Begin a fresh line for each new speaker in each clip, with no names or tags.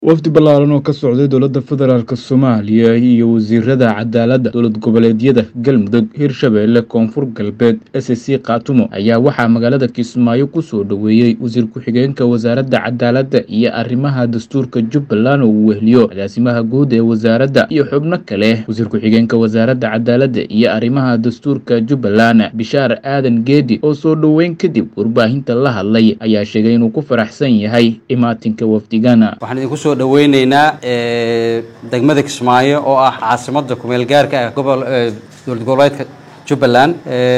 wafdi ballaaran oo ka socday dowladda federaalk soomaaliya iyo wasiirada cadaaladda dowlad goboleedyada galmudug hirshabeelle koonfur galbeed s c khaatumo ayaa waxaa magaalada kismaayo kusoo dhoweeyey wasiir ku-xigeenka wasaaradda cadaaladda iyo arrimaha dastuurka jubbaland oo uu wehliyo agaasimaha guud ee wasaaradda iyo xubno kale wasiir ku-xigeenka wasaaradda cadaaladda iyo arrimaha dastuurka jubbaland bishaar aadan geedi oo soo dhoweyn kadib warbaahinta la hadlay ayaa sheegay inuu ku faraxsan yahay imaatinka wafdigana
waxaan idinku soo dhaweyneynaa degmada kismaayo oo ah caasimadda kumeel gaarka ah gobol dowlad goboleedka jubbaland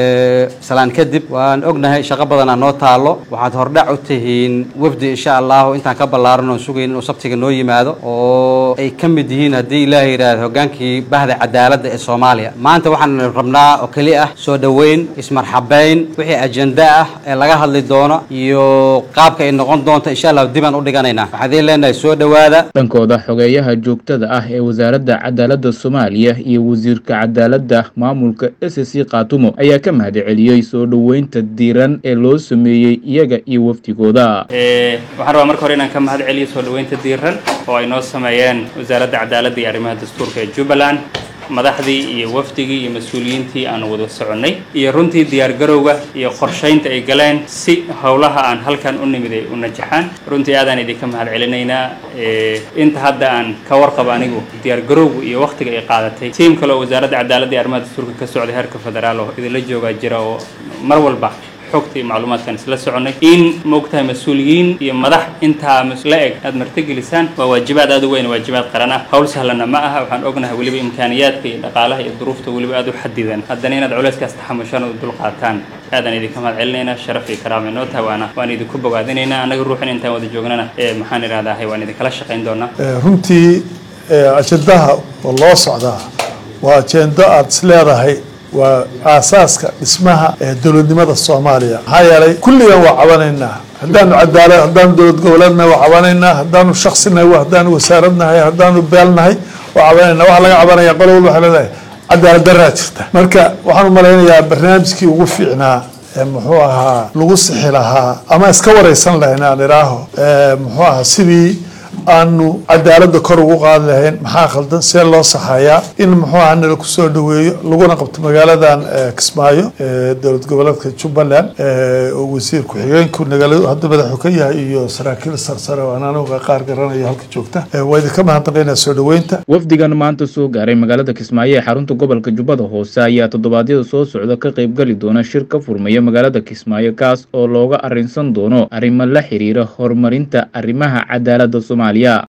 salaan kadib waan ognahay shaqo badanaa noo taalo waxaad hordhac u tihiin wafdi insha allahu intaan ka ballaaran oon sugayn inuu sabtiga noo yimaado oo ay ka mid yihiin haddii ilaaha yidhaahdo hoggaankii bahda cadaaladda ee soomaaliya maanta waxaan rabnaa oo keli ah soo dhoweyn ismarxabeyn wixii ajenda ah ee laga hadli doono iyo qaabka ay noqon doonto insha allahu dibaan u dhiganaynaa waxaan idiin leenahay soo dhowaada
dhankooda xogeeyaha joogtada ah ee wasaaradda cadaaladda soomaaliya iyo wasiirka cadaaladda maamulka s c khaatumo ayaa ka mahad celiyey soo dhoweynta diiran ee loo sameeyey iyaga iyo wafdigooda
waxaan rabaa marka hore inaan ka mahad celiyo soo dhoweynta diiran oo ay noo sameeyeen wasaaradda cadaaladda iyo arrimaha dastuurka ee jubbaland madaxdii iyo wafdigii iyo mas-uuliyiintii aan wada soconnay iyo runtii diyaargarowga iyo qorshaynta ay galeen si howlaha aan halkan u nimid ay u najaxaan runtii aadaan idinka mahad celinaynaa inta hadda aan ka warqabo anigu diyaargarowgu iyo waktiga ay qaadatay tiim kale oo wasaaradda cadaaladda iyo arrimaha dastuurka ka socday heerka federaal oo idinla joogaa jira oo mar walba xogta iyo macluumaadkan isla soconnay in maogtahay mas-uuliyiin iyo madax intaa la eg aad martigelisaan waa waajibaad aad u weyn waajibaad qaran ah hawl sahlana ma aha waxaan ognahay weliba imkaaniyaadka iyo dhaqaalaha iyo duruufta weliba aad u xadidan haddana inaad culayskaas taxamushaan oo dul qaataan aadaan idinka mahad celinaynaa sharaf iyo karaama inoo tahay waana waan idinku bogaadinaynaa annaga ruuxin intaan wada joognana maxaan idhahdahay waan idinkala shaqayn doonaa
runtii ajendaha oo loo socdaa waa ajendo aada is leedahay waa aasaaska dhismaha ee dowladnimada soomaaliya maxaa yeelay kulligan waa cabanaynaa haddaanu cadaalad haddaanu dowlad goboleednahay waa cabanaynaa haddaanu shaksinahay haddaanu wasaaradnahay haddaanu beelnahay waa cabanayna waxa laga cabanaya qolo walba waxay leedahay cadaalad daraa jirta marka waxaan u malaynayaa barnaamijkii ugu fiicnaa muxuu ahaa lagu sixi lahaa ama iska wareysan lahayn aan iraaho muxuu ahaa sidii aanu cadaaladda kor ugu qaadi lahayn maxaa khaldan see loo saxayaa in muxuu aha nala kusoo dhaweeyo laguna qabto magaaladan kismaayo dowlad goboleedka jubbaland oo wasiir ku-xigeenku nagala hadda madaxu ka yahay iyo saraakiil sarsare oo aan aniga qaar garanayo halka joogta waa idinka mahadnaqaynaa soo dhaweynta
wafdigan maanta soo gaaray magaalada kismaayo ee xarunta gobolka jubbada hoose ayaa toddobaadyada soo socda ka qaybgali doona shir ka furmaya magaalada kismaayo kaas oo looga arrinsan doono arrimo la xiriira horumarinta arrimaha cadaaladda soomaaliya